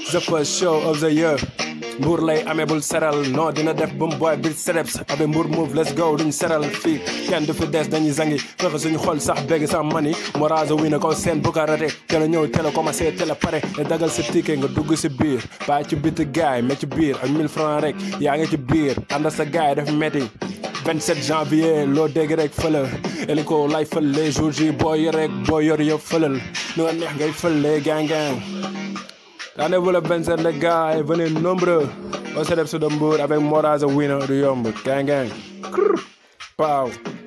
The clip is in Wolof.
the first show of the year mbuur lay amee bul seral non dina def bum boy bi sereps abe mbuur move let's go duñ seral fii kenn du fi des dañuy zangi fexe suñu xol sax bégg sax mani morazo wi na ko seen bu ko rate te la ñëw te la commencé te la pare te dagal sa ticket nga dugg si biir bàyyi ci biti gaay mais ci biir ak 1000 francs rek yaa ngi ci biir ànd sa gaay def metti 27 janvier loo dégg rek fëlal hélico lay fël les jours ji boo yor rek boo yor yëpp fëlal nu nga neex ngay fële gang gang Rendez-vous le 27 les gars et venez nombreux au Célèbre de Mbour avec Moraza Winner du yomb gang gang Pow